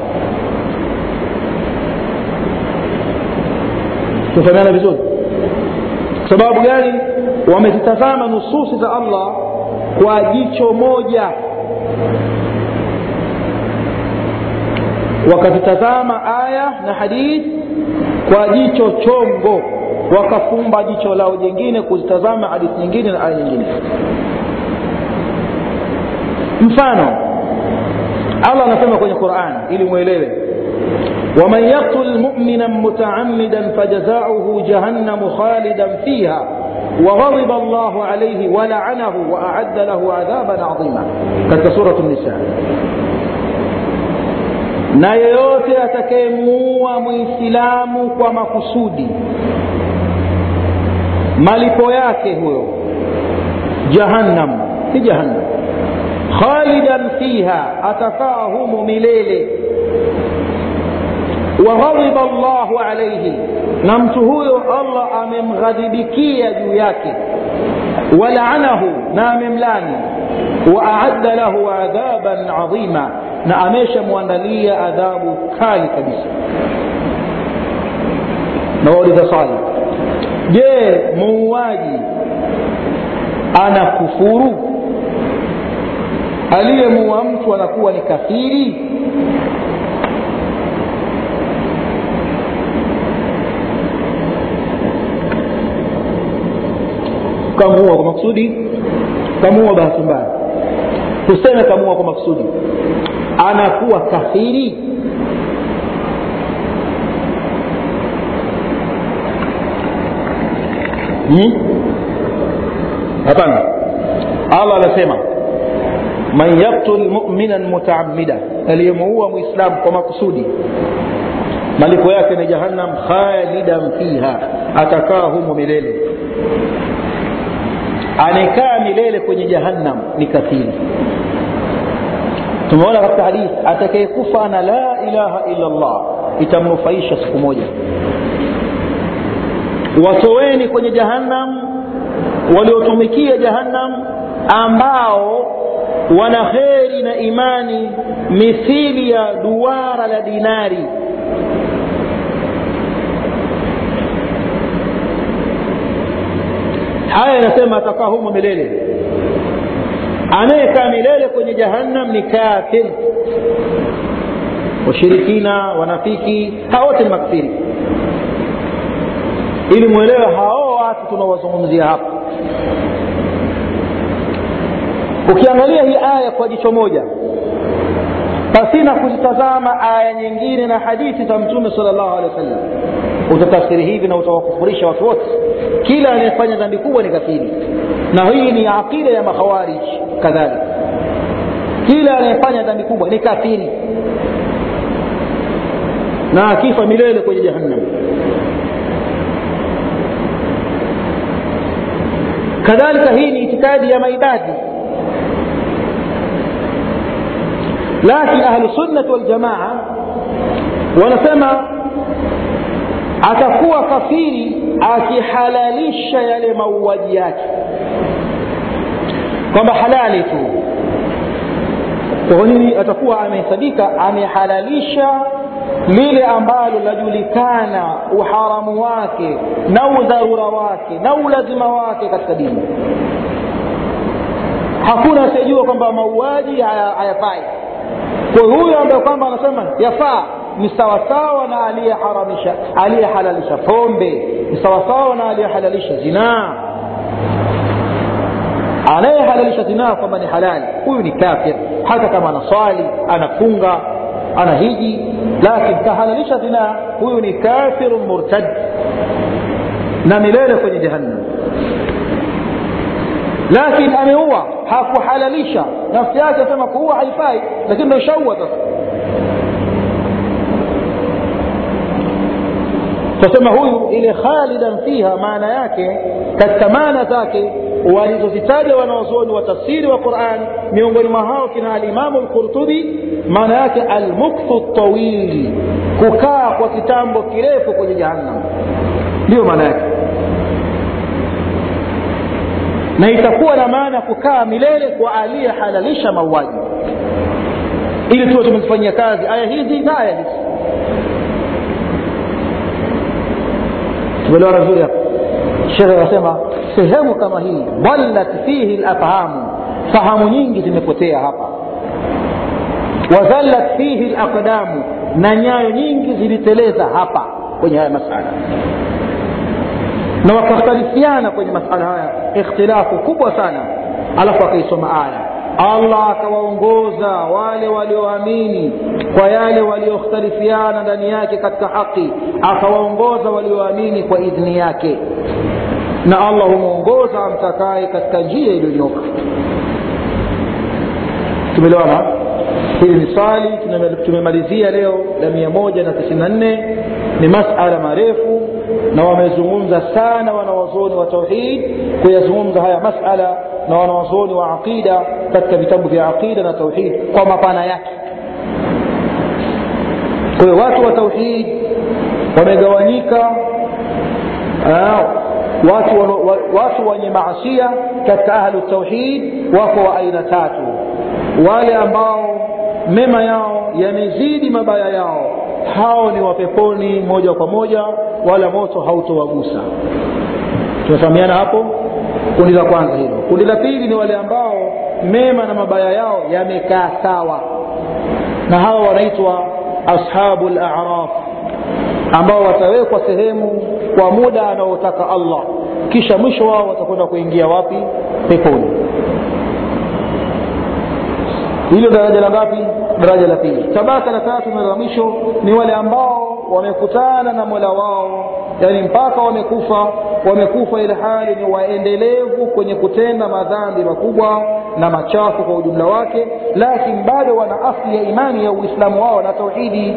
tufahamiana vizuri sababu gani wamezitazama nususi za allah kwa jicho moja wakazitazama aya na hadithi kwa jicho chongo wakafumba jicho lao jingine kuzitazama hadithi nyingine na aya nyingine mfano allah anasema kwenye quran ili mwelewe ومن يقتل مؤمنا متعمدا فجزاؤه جهنم خالدا فيها وغضب الله عليه ولعنه وأعد له عذابا عظيما كتك سورة النساء na yeyote atakayemuua mwislamu kwa makusudi malipo yake huyo jahannam si jahannam khalidan fiha atakaa humo milele waghadhiba llahu alaihi na mtu huyo allah amemghadhibikia juu yake walaanahu na amemlani waaadda lahu adhaban adhima na ameshamwandalia adhabu kali kabisa nawauliza swali je muuaji ana kufuru aliyemuua mtu anakuwa ni kafiri kamuua kwa makusudi kamuua bahati mbaya tuseme kamuua kwa makusudi anakuwa kafiri hapana hmm? allah anasema man yaktul muminan mutaamida aliyemuua mwislamu kwa makusudi malipo yake ni jahannam khalidan fiha atakaa humo milele anayekaa milele kwenye jahannam ni kafiri tumeona katika hadithi atakayekufa na la ilaha illa llah itamnufaisha siku moja watoweni kwenye jahannam waliotumikia jahannam ambao wana kheri na imani mithili ya duara la dinari haya inasema atakaa humo milele anayekaa milele kwenye jahannam ni kafir washirikina wanafiki hao wote ni makfiri ili mwelewe hao watu tunaowazungumzia hapa ukiangalia hii aya kwa jicho moja pasina kuzitazama aya nyingine na hadithi za mtume sala llahu alehi wa sallam utatafsiri hivi na utawakufurisha watu wote kila anayefanya dhambi kubwa ni kafiri na hii ni aqida ya makhawarij kadhalika kila anayefanya dhambi kubwa ni kafiri na akifa milele kwenye jahannam kadhalika hii ni itikadi ya maibadi lakini ahlusunnati waljamaa wanasema atakuwa kafiri akihalalisha yale mauaji yake kwamba halali tu kwa nini atakuwa amehesabika amehalalisha lile ambalo lajulikana uharamu wake na udharura wake na ulazima wake katika dini hakuna asiyejua kwamba mauaji hayafai kwa huyo ambaye kwamba anasema yafaa ni sawasawa na aliyeharamisha aliyehalalisha pombe ni sawasawa na aliyehalalisha zinaa anayehalalisha zinaa kwamba ni halali huyu ni kafir hata kama anaswali anafunga ana hiji lakini kahalalisha zinaa huyu ni kafirun murtad na milele kwenye jahannam lakini ameua hakuhalalisha nafsi yake asema kuua haifai lakini ndo ishaua sasa tasema huyu ile khalidan fiha maana yake katika maana zake walizozitaja wanaozuoni wa tafsiri wa quran miongoni mwa hao kina alimamu lqurtubi maana yake almukthu tawili kukaa kwa kitambo kirefu kwenye jahannam ndiyo maana yake na itakuwa na maana kukaa milele kwa aliyehalalisha mauaji ili tuwe tumezifanyia kazi aya hizi na aya hizi tumeelewana vizuri hapa shekhe anasema sehemu kama hii dallat fihi lafhamu fahamu nyingi zimepotea hapa wazallat fihi laqdamu na nyayo nyingi ziliteleza hapa kwenye haya masala na wakakhtalifiana kwenye masala haya ikhtilafu kubwa sana alafu akaisoma aya allah akawaongoza wale walioamini kwa yale waliokhtalifiana ndani yake katika haki akawaongoza walioamini kwa idhni yake na allah humwongoza amtakaye katika njia iliyonyoka tumeelewana hili ni swali tumemalizia leo la mia moja na tisini na nne ni masala marefu na wamezungumza sana wanawazuoni wa tauhid kuyazungumza haya masala na wanawazuoni wa aqida katika vitabu vya aqida na tauhid kwa mapana yake kwa hiyo watu wa tauhid wamegawanyika watu, watu wenye maasia katika ahlu tauhid wako wa aina tatu wale ambao mema yao yamezidi mabaya yao hao ni wapeponi moja kwa moja wala moto hautowagusa tunafahamiana hapo kundi la kwanza hilo kundi la pili ni wale ambao mema na mabaya yao yamekaa sawa na hawa wanaitwa ashabu laraf ambao watawekwa sehemu kwa muda anaotaka allah kisha mwisho wao watakwenda kuingia wapi peponi hilo daraja la ngapi daraja la pili tabaka la tatu na la mwisho ni wale ambao wamekutana na mola wao yani mpaka wamekufa wamekufa ili hali ni waendelevu kwenye kutenda madhambi makubwa na machafu kwa ujumla wake lakini bado wana asli ya imani ya uislamu wao na tauhidi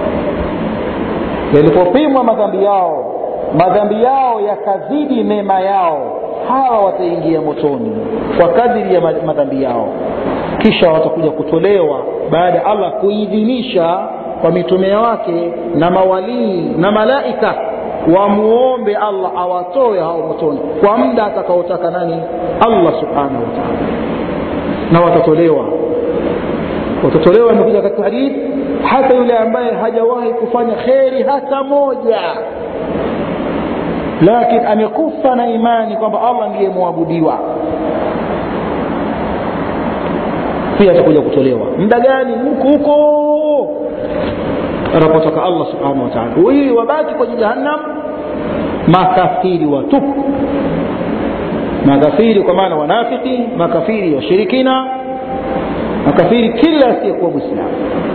yalipopimwa madhambi yao madhambi yao yakazidi mema yao hawa wataingia motoni kwa kadiri ya madhambi yao kisha watakuja kutolewa baada ya allah kuidhinisha kwa mitume wake na mawalii na malaika wamuombe allah awatoe hao motoni kwa muda atakaotaka nani allah subhanahu wataala na watatolewa watatolewa imekuja katika hadithi hata yule ambaye hajawahi kufanya kheri hata moja lakini amekufa na imani kwamba allah ndiye mwabudiwa pia atakuja kutolewa muda gani huko huko anapotaka allah subhanahu wataala ili wabaki kwenye jahannam makafiri watupu makafiri kwa maana wanafiki makafiri washirikina makafiri kila asiyekuwa mwislamu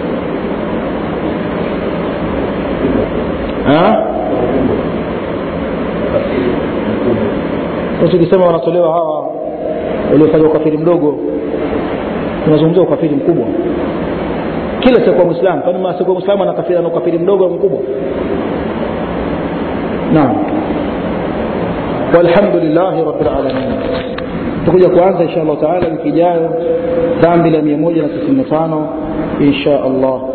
tukisema wanatolewa hawa waliofanya ukafiri mdogo tunazungumzia ukafiri mkubwa kila sikuwa mwislamu kwani asikuwa mwislamu anakafiri ana ukafiri mdogo au mkubwa naam walhamdulillahi rabilalamin tutakuja kuanza insha allahu taala wiki ijayo dhambi la mia moja na tisini na tano insha allah